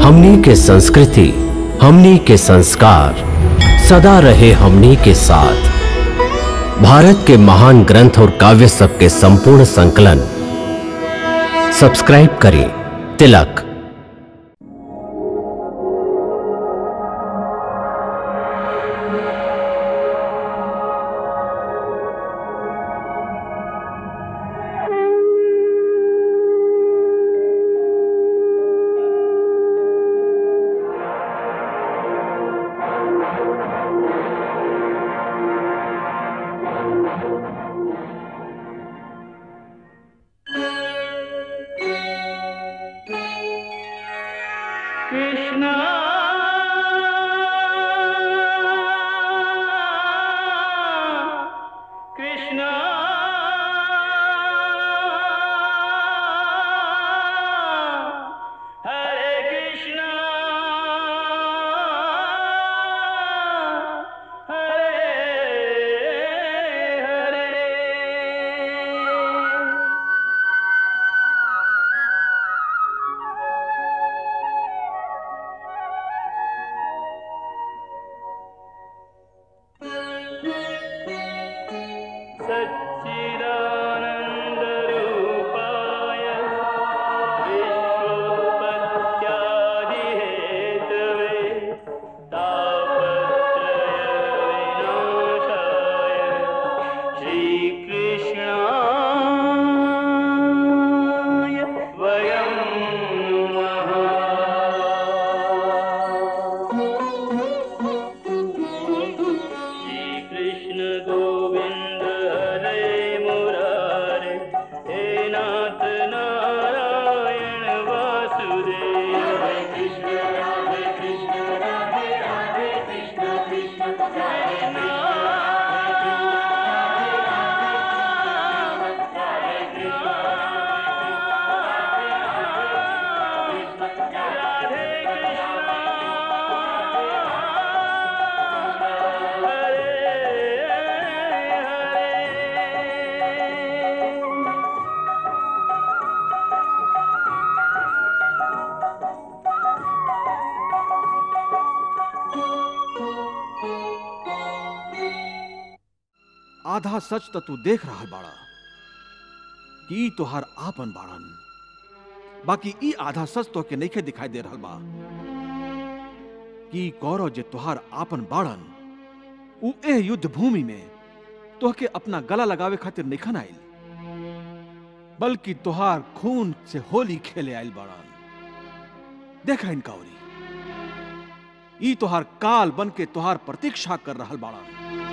हमनी के संस्कृति हमनी के संस्कार सदा रहे हमनी के साथ भारत के महान ग्रंथ और काव्य सब के संपूर्ण संकलन सब्सक्राइब करें तिलक कृष्ण कृष्ण हरे कृष्ण हरे हरे सच्चिदानन्दरूपाय विश्वोत्पत्त्यादिहेतवे तापत्रयविनाशाय श्रीकृष्णाय वयं नमः श्रीकृष्ण गोविन्द हरे मुरारे हे नाथ नारायण वासुदेव हरे कृष्ण राधे कृष्ण राधे राधे कृष्ण कृष्ण हरे आधा सच तो तू देख रहा बाड़ा कि ई तोहार आपन बाड़न बाकी ई आधा सच तो के नइखे दिखाई दे रहल बा कि ई कौरव जे तोहार आपन बाड़न उ एह युद्ध भूमि में तोहके अपना गला लगावे खातिर निखन आइल बल्कि तोहार खून से होली खेले आइल बाड़न देखा इनका ओरी ई तोहार काल बन के तोहार प्रतीक्षा कर रहल बाड़न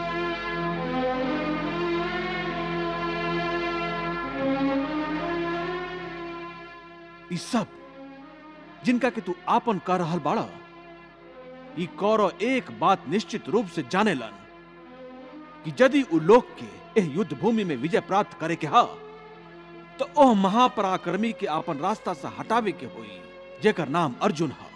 ई सब जिनका कि तू आपन कर रहल बाड़ा ई कौरव एक बात निश्चित रूप से जानेलन कि यदि उ लोग के एह युद्ध भूमि में विजय प्राप्त करे के हा तो ओह महापराक्रमी के आपन रास्ता से हटावे के होई जेकर नाम अर्जुन हा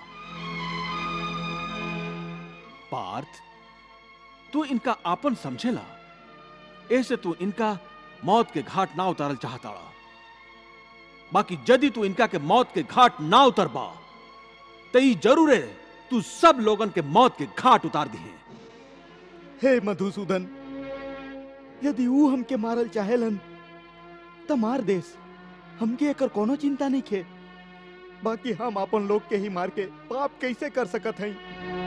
पार्थ तू इनका आपन समझेला ऐसे तू इनका मौत के घाट ना उतारल चाहताड़ा बाकी यदि तू इनका के मौत के घाट ना उतरबा तो ई जरूर है तू सब लोगन के मौत के घाट उतार दिए हे मधुसूदन यदि ऊ हमके मारल चाहेलन त मार देस हमके एकर कोनो चिंता नहीं खे बाकी हम अपन लोग के ही मार के पाप कैसे कर सकत हई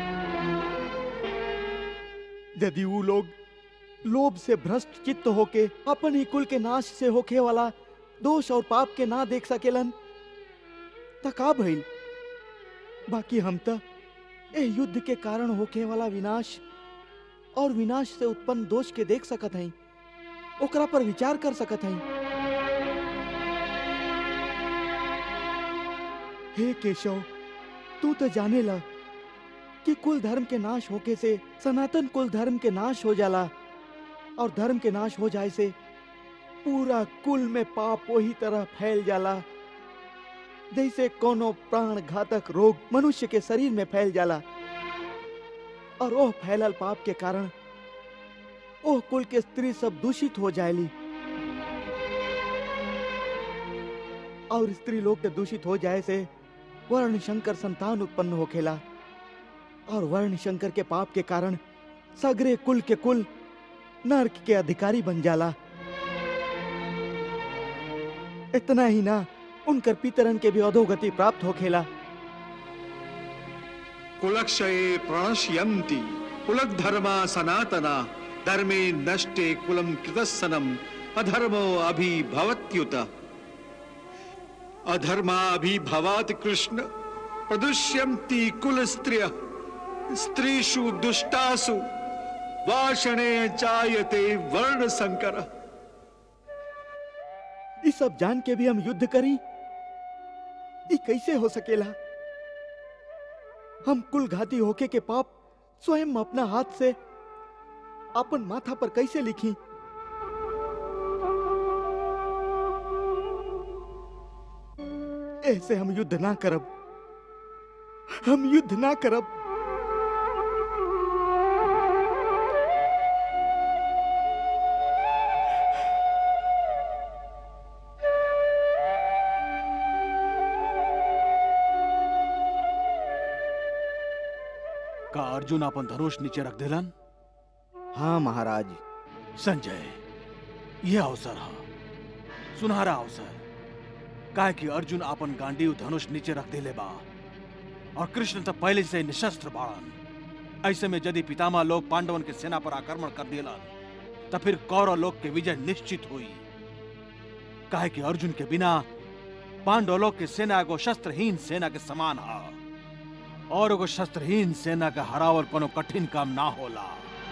यदि ऊ लोग लोभ से भ्रष्ट चित्त होके अपन ही कुल के नाश से होखे वाला दोष और पाप के ना देख सकेलन त का भइल बाकी हम त ए युद्ध के कारण होखे वाला विनाश और विनाश से उत्पन्न दोष के देख सकत हई ओकरा पर विचार कर सकत हई हे केशव तू तो जाने ला कि कुल धर्म के नाश होके से सनातन कुल धर्म के नाश हो जाला और धर्म के नाश हो जाए से पूरा कुल में पाप वही तरह फैल जाला जैसे कोनो प्राण घातक रोग मनुष्य के शरीर में फैल जाला और ओह फैलल पाप के कारण ओह कुल के स्त्री सब दूषित हो जाएली और स्त्री लोग के दूषित हो जाए से वर्ण शंकर संतान उत्पन्न होखेला और वर्ण शंकर के पाप के कारण सगरे कुल के कुल नर्क के अधिकारी बन जाला इतना ही ना उनकर पितरन के भी अधोगति प्राप्त होखेला कुलक्षये प्रणश्यन्ति कुलधर्मा सनातना धर्मे नष्टे कुलम कृतस्सनम अधर्मो अभिभवत्युत अधर्मा अभिभवात् कृष्ण प्रदुष्यन्ति कुल स्त्रिय स्त्रीषु दुष्टासु वाषणे जायते वर्ण संकर ये सब जान के भी हम युद्ध करी ये कैसे हो सकेला हम कुल घाती होके के पाप स्वयं अपना हाथ से अपन माथा पर कैसे लिखी ऐसे हम युद्ध ना करब हम युद्ध ना करब का अर्जुन अपन धनुष नीचे रख दिलन हाँ महाराज संजय यह अवसर है सुनहरा अवसर काहे कि अर्जुन अपन गांडीव धनुष नीचे रख दिले बा और कृष्ण तो पहले से निशस्त्र बाड़न ऐसे में यदि पितामह लोग पांडवन के सेना पर आक्रमण कर दिलन तो फिर कौरव लोग के विजय निश्चित हुई काहे कि अर्जुन के बिना पांडव लोग के सेना एगो शस्त्रहीन सेना के समान है और एगो शस्त्रहीन सेना का हरावल कोनो कठिन काम ना होला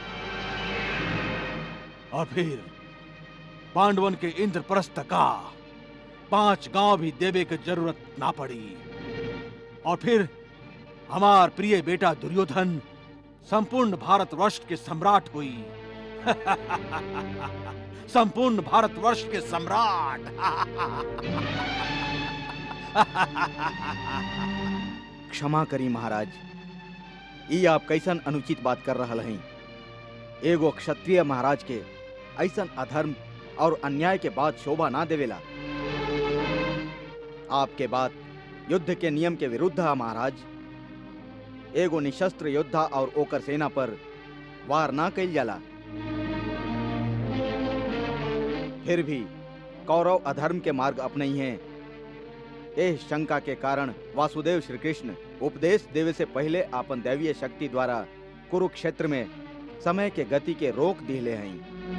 और फिर पांडवन के इंद्रप्रस्थ का पांच गांव भी देवे की जरूरत ना पड़ी और फिर हमार प्रिय बेटा दुर्योधन संपूर्ण भारतवर्ष के सम्राट हुई संपूर्ण भारतवर्ष के सम्राट क्षमा करी महाराज ई आप कैसन अनुचित बात कर रहा हैं एगो क्षत्रिय महाराज के ऐसन अधर्म और अन्याय के बाद शोभा ना देवेला आपके बात युद्ध के नियम के विरुद्ध है महाराज एगो निशस्त्र योद्धा और ओकर सेना पर वार ना कइल जाला फिर भी कौरव अधर्म के मार्ग अपनई हैं एह शंका के कारण वासुदेव श्री कृष्ण उपदेश देवे से पहले अपन दैवीय शक्ति द्वारा कुरुक्षेत्र में समय के गति के रोक दिले हैं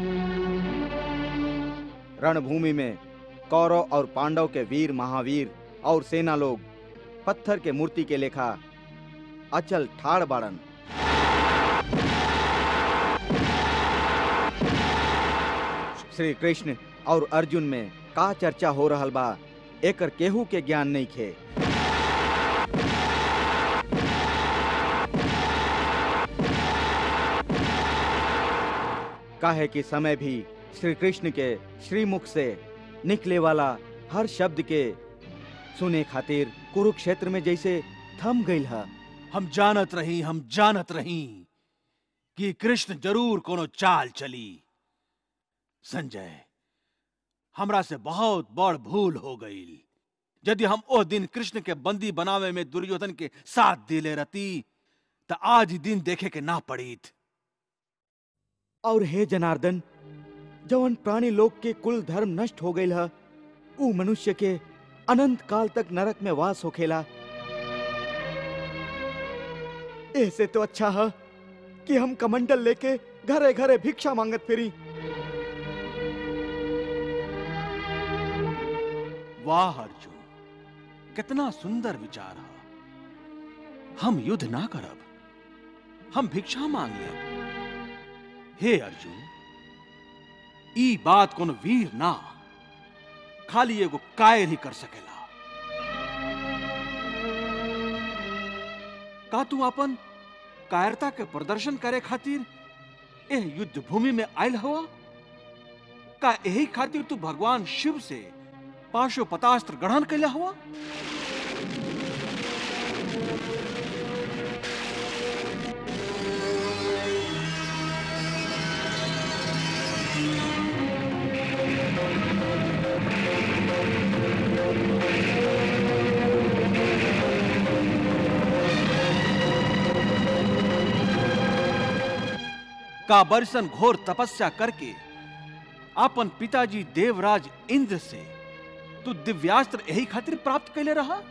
रणभूमि में कौरव और पांडव के वीर महावीर और सेना लोग पत्थर के मूर्ति के लेखा अचल ठाड़ बाड़न श्री कृष्ण और अर्जुन में का चर्चा हो रहल बा एकर केहू के ज्ञान नहीं खे काहे कि समय भी श्री कृष्ण के श्रीमुख से निकले वाला हर शब्द के सुने खातिर कुरुक्षेत्र में जैसे थम गईल है हम जानत रही हम जानत रही कि कृष्ण जरूर कोनो चाल चली संजय हमरा से बहुत बड़ भूल हो गई यदि हम ओ दिन कृष्ण के बंदी बनावे में दुर्योधन के साथ दिले रहती तो आज ही दिन देखे के ना पड़ीत और हे जनार्दन जवन प्राणी लोग के कुल धर्म नष्ट हो गईल है ऊ मनुष्य के अनंत काल तक नरक में वास होखेला ऐसे तो अच्छा है कि हम कमंडल लेके घरे घरे भिक्षा मांगत फिरी वाह अर्जुन कितना सुंदर विचार है हम युद्ध ना करब हम भिक्षा मांग लेब हे अर्जुन ई बात कोनो वीर ना खाली एगो कायर ही कर सकेला का तू अपन कायरता के प्रदर्शन करे खातिर एह युद्ध भूमि में आयल हुआ का यही खातिर तू भगवान शिव से पाशुपतास्त्र ग्रहण कैला हुआ का बरसन घोर तपस्या करके अपन पिताजी देवराज इंद्र से तू दिव्यास्त्र यही खातिर प्राप्त कैले रहा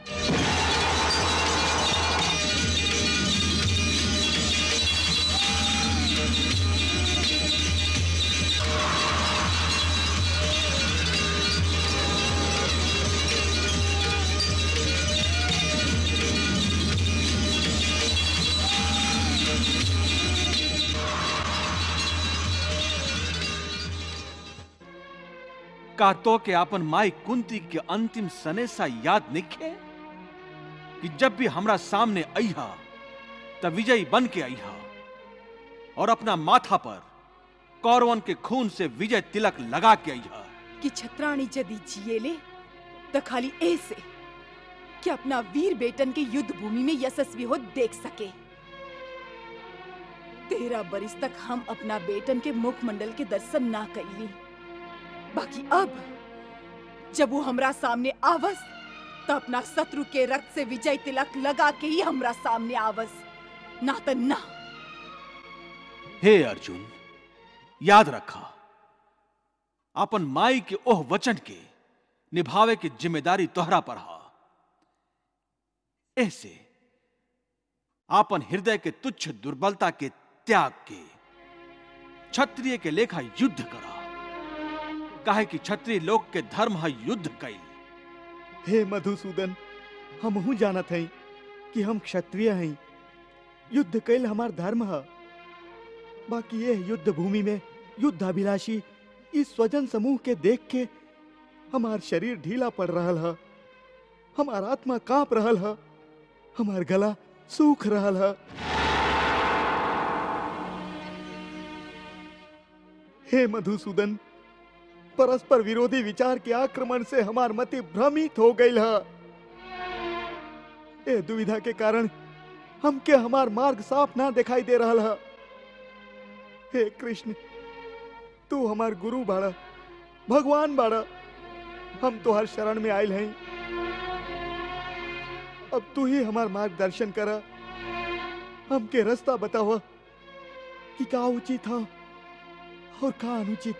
का तो के अपन माई कुंती के अंतिम सने सा याद निखे कि जब भी हमरा सामने अइहा तब विजयी बन के अइहा और अपना माथा पर कौरवन के खून से विजय तिलक लगा के अइहा कि छत्राणी यदि जिएले तो खाली ऐसे कि अपना वीर बेटन के युद्ध भूमि में यशस्वी हो देख सके तेरह बरिस तक हम अपना बेटन के मुखमंडल के दर्शन ना कैली बाकी अब जब वो हमरा सामने आवस तो अपना शत्रु के रक्त से विजय तिलक लगा के ही हमरा सामने आवस ना तो ना हे अर्जुन याद रखा अपन माई के ओह वचन के निभावे की जिम्मेदारी तोहरा पर हा ऐसे आपन हृदय के तुच्छ दुर्बलता के त्याग के क्षत्रिय के लेखा युद्ध करा काहे कि क्षत्रिय लोग के धर्म है युद्ध कैल हे मधुसूदन हमहू जानत हई कि हम क्षत्रिय हई युद्ध कैल हमार धर्म है बाकी यह युद्ध भूमि में युद्धाभिलाषी इस स्वजन समूह के देख के हमार शरीर ढीला पड़ रहल है हमार आत्मा कांप रहल है हमार गला सूख रहल है हे मधुसूदन परस्पर विरोधी विचार के आक्रमण से हमार मति भ्रमित हो गई है ए दुविधा के कारण हमके हमार मार्ग साफ ना दिखाई दे रहा है हे कृष्ण तू हमार गुरु बाड़ा भगवान बाड़ा हम तो हर शरण में आयल हैं अब तू ही हमार मार्गदर्शन कर हमके रास्ता बतावा कि का उचित था और का अनुचित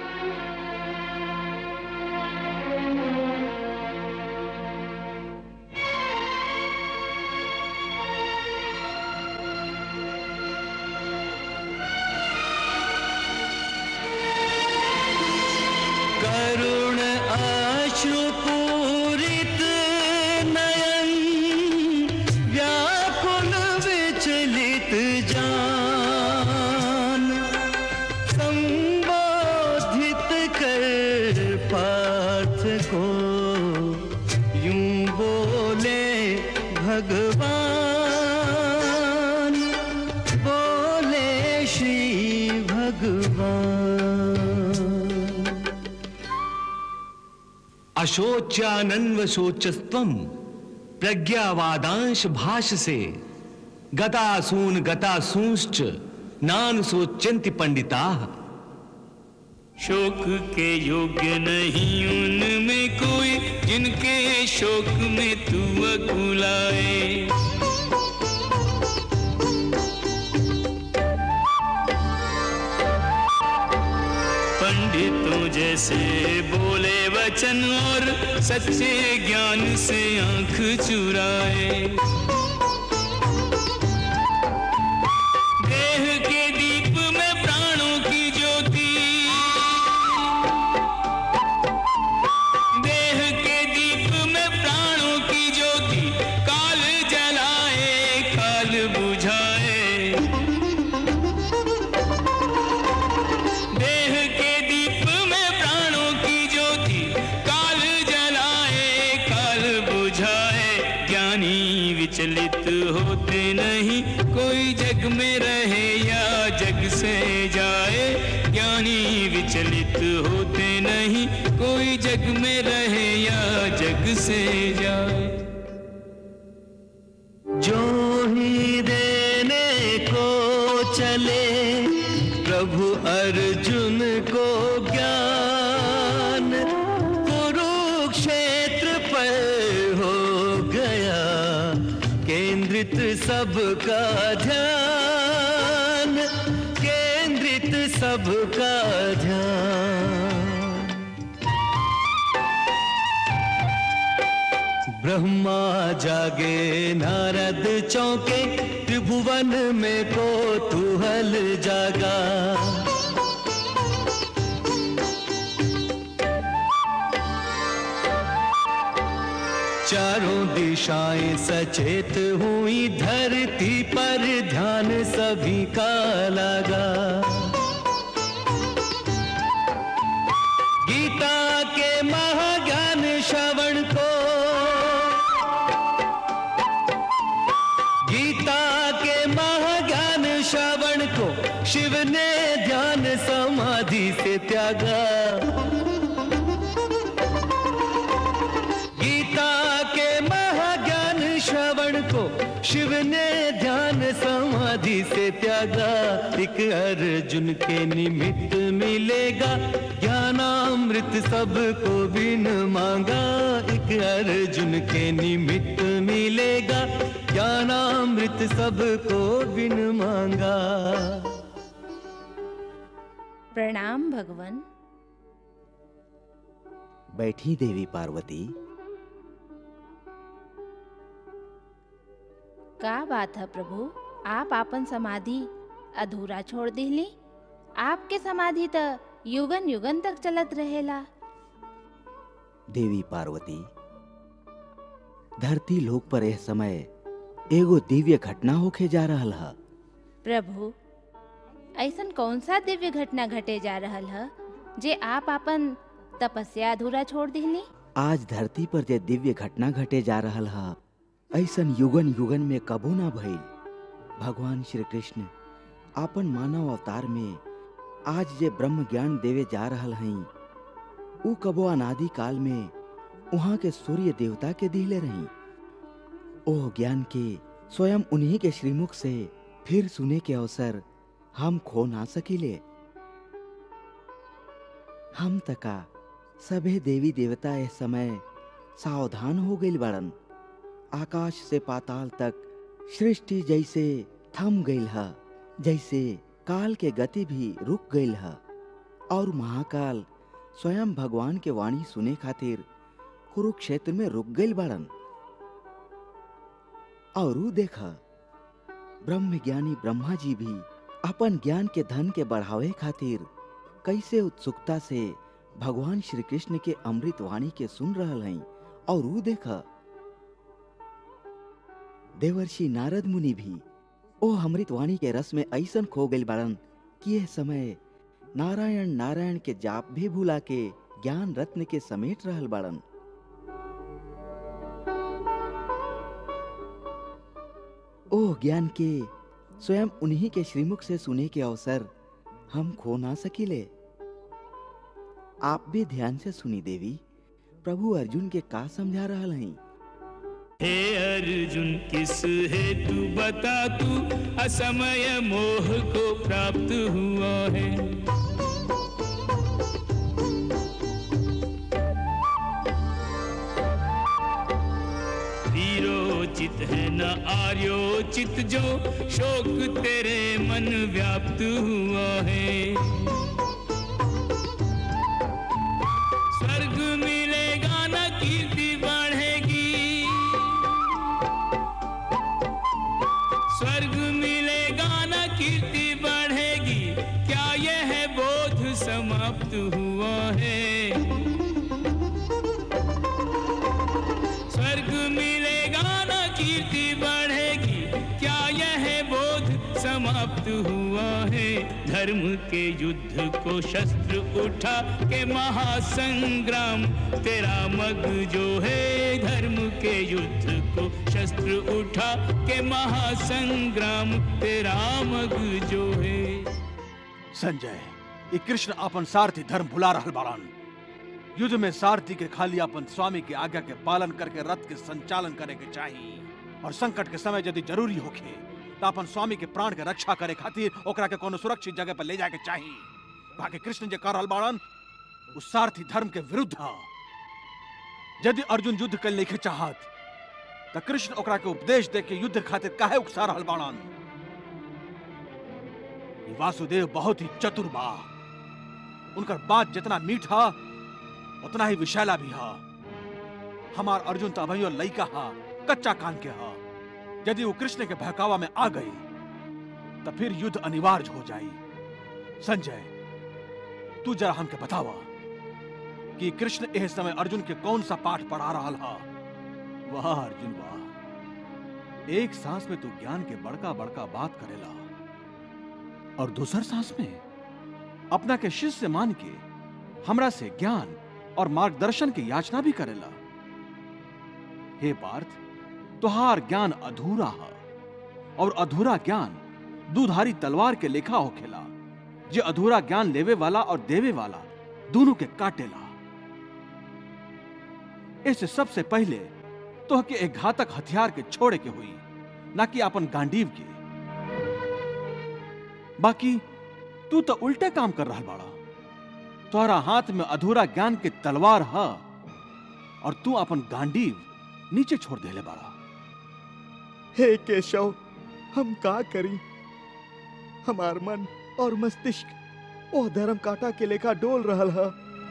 करुण अश्रुपूरित नयन व्याकुल विचलित जान संबोधित कर पार्थ को यूं बोले भगवान बोले श्री भगवान अशोच्यानन्व शोचस्त्वम प्रज्ञावादांश भाष से गतासून गतासूंश्च नान सोच्यन्ति पंडिता शोक के योग्य नहीं उनमें कोई जिनके शोक में तू अकुलाए पंडितों जैसे बोले वचन और सच्चे ज्ञान से आंख चुराए देह के दीप में प्राणों की ज्योति देह के दीप में प्राणों की ज्योति काल जलाए काल बुझाए देह के दीप में प्राणों की ज्योति काल जलाए काल बुझाए ज्ञानी विचलित होते नहीं कोई जग में रहे या जग से जाए ज्ञानी विचलित होते नहीं कोई जग में रहे या जग से जाए जो ही देने को चले प्रभु अर्जुन को ज्ञान कुरुक्षेत्र पर हो गया केंद्रित सबका ध्यान केंद्रित सबका ध्यान ब्रह्मा जागे नारद चौके त्रिभुवन में को तुहल जागा चारों दिशाएं सचेत हुई धरती पर ध्यान सभी का लगा गीता के महाज्ञान श्रवण को गीता के महाज्ञान श्रवण को शिव ने ध्यान समाधि से त्यागा गीता के महाज्ञान श्रवण को शिव ने ध्यान समाधि से त्यागा एक अर्जुन के निमित्त मिलेगा ज्ञानामृत सबको बिन मांगा एक अर्जुन के निमित्त मिलेगा ज्ञानामृत सबको बिन मांगा प्रणाम भगवान बैठी देवी पार्वती का बात है प्रभु आप आपन समाधि अधूरा छोड़ दिली आपके समाधि त युगन युगन तक चलत रहेला देवी पार्वती धरती लोक पर यह समय एगो दिव्य घटना होके जा रहल है प्रभु ऐसन कौन सा दिव्य घटना घटे जा रहल है जे आप आपन तपस्या अधूरा छोड़ दिली आज धरती पर जे दिव्य घटना घटे जा रहल है ऐसन युगन युगन में कबो ना भइल भगवान श्री कृष्ण आपन मानव अवतार में आज जे ब्रह्म ज्ञान देवे जा रहल हई ऊ कबो अनादि काल में वहाँ के सूर्य देवता के दिले रही ओह ज्ञान के स्वयं उन्हीं के श्रीमुख से फिर सुने के अवसर हम खो ना सकिले हम तका सभे देवी देवता इस समय सावधान हो गई बड़न आकाश से पाताल तक सृष्टि जैसे थम गईल है जैसे काल के गति भी रुक गईल है और महाकाल स्वयं भगवान के वाणी सुने खातिर कुरुक्षेत्र में रुक गईल बड़न और ऊ देखा ब्रह्म ज्ञानी ब्रह्मा जी भी अपन ज्ञान के धन के बढ़ावे खातिर कैसे उत्सुकता से भगवान श्री कृष्ण के अमृत वाणी के सुन रहल हई और ऊ देखा देवर्षि नारद मुनि भी ओ अमृत वाणी के रस में ऐसन खो गई बड़न कि यह समय नारायण नारायण के जाप भी भुला के ज्ञान रत्न के समेट रहल बड़न ओह ज्ञान के स्वयं उन्हीं के श्रीमुख से सुने के अवसर हम खो ना सकिले आप भी ध्यान से सुनी देवी प्रभु अर्जुन के का समझा रहल हई हे अर्जुन किस हेतु बता तू असमय मोह को प्राप्त हुआ है वीरोचित है न आर्योचित जो शोक तेरे मन व्याप्त हुआ है स्वर्ग मिलेगा न कीर्ति बढ़ेगी स्वर्ग मिलेगा न कीर्ति बढ़ेगी क्या यह बोध समाप्त हुआ है स्वर्ग मिलेगा न कीर्ति बढ़ेगी क्या यह बोध समाप्त हुआ है धर्म के युद्ध को शस्त्र उठा के महासंग्राम तेरा मग जो है धर्म के युद्ध को शस्त्र उठा के महासंग्राम तेरा मग जो है संजय ये कृष्ण अपन सारथी धर्म भुला रहल बाड़न युद्ध में सारथी के खाली अपन स्वामी के आज्ञा के पालन करके रथ के संचालन करे के चाहिए और संकट के समय यदि जरूरी होखे तो अपन स्वामी के प्राण के रक्षा करे खातिर ओकरा के कोनो सुरक्षित जगह पर ले जाके चाहिए बाकी कृष्ण जे कर रहल बाड़न उस सारथी धर्म के विरुद्ध है यदि अर्जुन युद्ध कर नहीं चाहत तो कृष्ण ओकरा के उपदेश दे के युद्ध खातिर काहे उकसा रहल बाड़न ये वासुदेव बहुत ही चतुर बा उनकर बात जितना मीठा उतना ही विशैला भी हा हमार अर्जुन तो अभयो लइका हा कच्चा कान के हा यदि वो कृष्ण के बहकावा में आ गई तो फिर युद्ध अनिवार्य हो जाई संजय तू जरा हमके बतावा कि कृष्ण एह समय अर्जुन के कौन सा पाठ पढ़ा रहा हा वाह अर्जुन वाह एक सांस में तू ज्ञान के बड़का बड़का बात करेला और दूसर सांस में अपना के शिष्य मान के हमरा से ज्ञान और मार्गदर्शन की याचना भी करेला हे पार्थ तुहार ज्ञान अधूरा है और अधूरा ज्ञान दुधारी तलवार के लेखा होखेला जे अधूरा ज्ञान लेवे वाला और देवे वाला दोनों के काटेला इससे सबसे पहले तो के एक घातक हथियार के छोड़े के हुई ना कि अपन गांडीव के बाकी तू तो उल्टे काम कर रहा बाड़ा तोहरा हाथ में अधूरा ज्ञान के तलवार है और तू अपन गांडीव नीचे छोड़ देले बाड़ा हे केशव हम का करी हमार मन और मस्तिष्क ओ धर्म काटा के लेखा डोल रहल है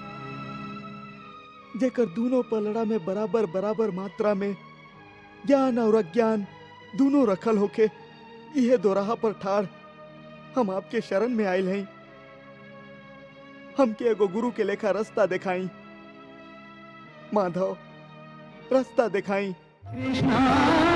जेकर दोनों पलड़ा में बराबर बराबर मात्रा में ज्ञान और अज्ञान दोनों रखल होके यह दोराहा पर ठाड़ हम आपके शरण में आयल हैं हमके एगो गुरु के लेखा रास्ता दिखाई माधव रास्ता दिखाई कृष्णा